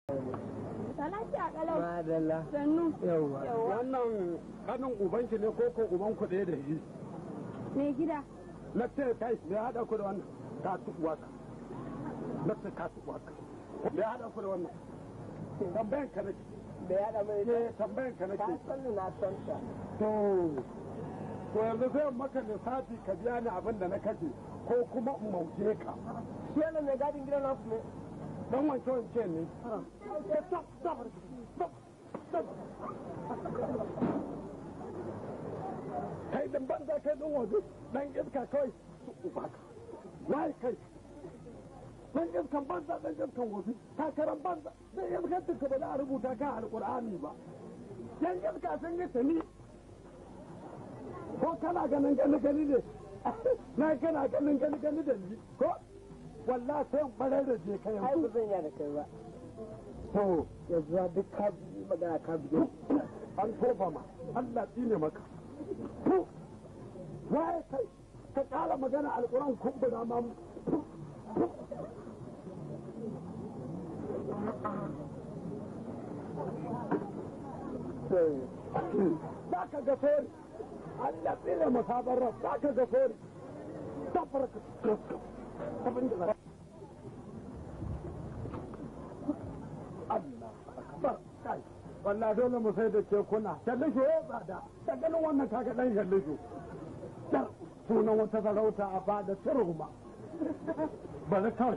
Salati a kalau. Madalla. Sannu. Yawwa. wannan kanin ubanki ne ko ko uban ku ɗaya da shi Me gida. na ce kai me ya haɗa ku da wannan ka tuɓuwa ka na ce ka tuɓuwa ka me ya haɗa ku da wannan tambayan ka nake Da ya da mai ke tambayan ka ka nake san ni na san ta. to to yanzu sai in maka lissafi ka biya ni abin da na kace ko kuma in mauje ka Shi yana mai gadin gidan naku ne. dan wanke wanke ne Stop, stop, stop, stop. kai dan banza kai dan waje dan iska kawai su uba ka wai kai dan iskan banza dan iskan waje takaran banza dan iskan duka ba za a rubuta ka alqur'ani ba dan iska sun yi tani ko kana ganin gani gani ne na kana ganin gani gani da ni ko wallahi sai in barar da je kai Ai ba zan iya da kai ba. to Yanzu duk ka yi magana ka biyo. an tofa ma Allah tsine maka to waye kai ka kara magana alquran kumbura ma za ka ga fori Allah tsine maka barra za ka ga fori tabaraka abin da za Allah akbar kai wallahi dole mu sai da kekuna shallisho ya tsada da ganin wannan kaga dan shallisho dar sunan wata sarauta a fada turuma bari kawai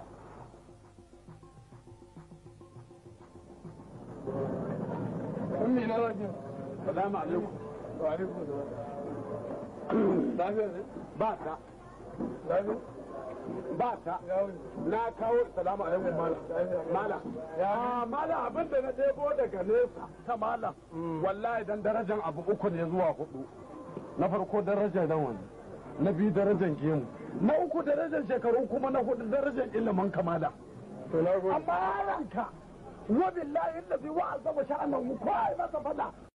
Ummi na rajin. salamu alaikum Wa alaikum salam. Lafiya ne? ba ta Lafiya? ba ta Ya wuni. na kawo salamu alaikum malam malam ya malam abin da na ɗebo daga nesa ta malam wallahi dan darajar abu uku ne zuwa hudu na farko darajar rawani na biyu darajar gemu na uku darajar shekaru kuma na hudu darajar ilimin kamala To na gode. amma yaranka wa billahi allazi wa azama sha'anahu ko ai masa fada